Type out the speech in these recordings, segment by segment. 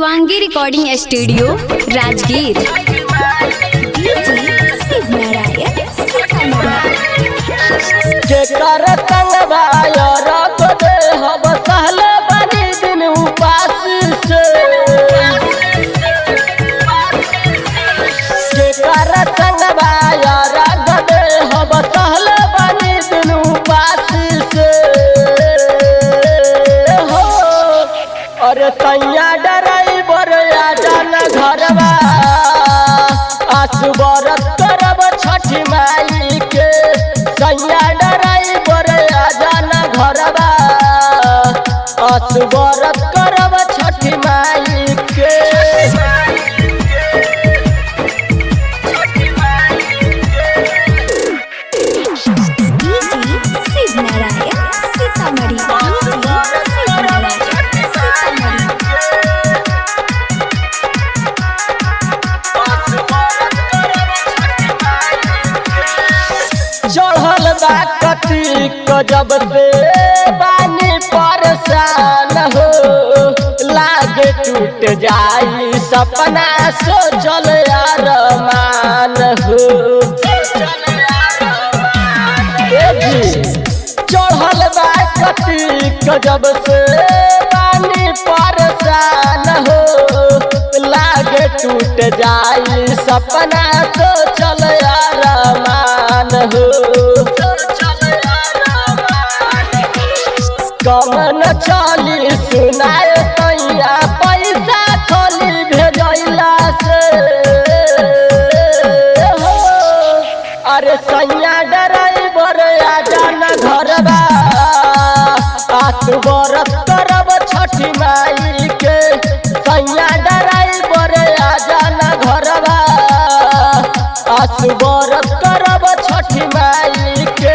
Shivangi recording studio Rajgir जेकर संगवा रख दे हम सहले बनी दिन उपास से जेकर संगवा रख दे हम सहले बनी दिन उपास से हो अरे तैया डराइबर आ जाना घरवा आसु बरत करब छठी माई के सैया डराइबर आ जाना घरवा आसु बरत करब छठी माई के चढ़ल बा कथी जब से पानी परेशान हो लागे टूट जाई सपना सोचल अरमान हो ए जी, चढ़ल बा कथी जब से पानी परेशान हो लागे टूट जाई सपना सोचल अरमान हो कमन चली सुनाए तैया पैसा खोली भेजैला से हो अरे सैया ड्राइवर आ जाना घरबा आठ बरस करब छठी माई के सैया ड्राइवर आ जाना घरबा आठ बरस करब छठी माई के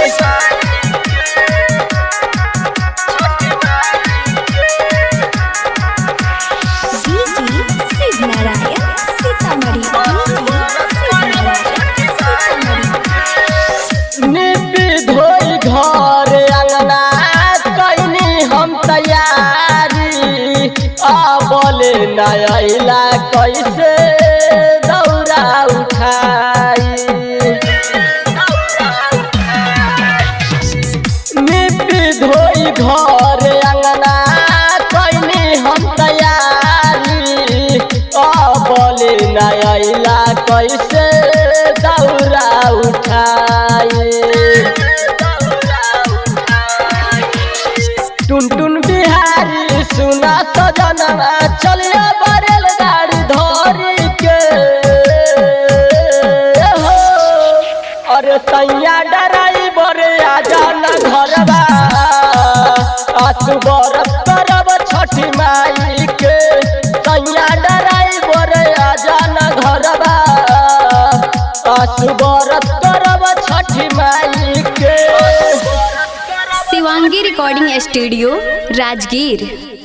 निपी धोई घर अंगना कैनी हम तैयारी अबले नैला कैसे दौरा उठाई निपी धोई घर अंगना कैनी हम तैयारी अबले नैला कैसे दौरा उठाई टुन टुन बिहारी सुना तो जनवा चलिया बरेल गाड़ी धरी के हो अरे तैया डराइबर आ जाना घरवा आसु बरस करब छठी माई के तैया डराइबर आ जाना घरवा आसु बरस करब छठी माई के शिवांगी रिकॉर्डिंग स्टूडियो राजगीर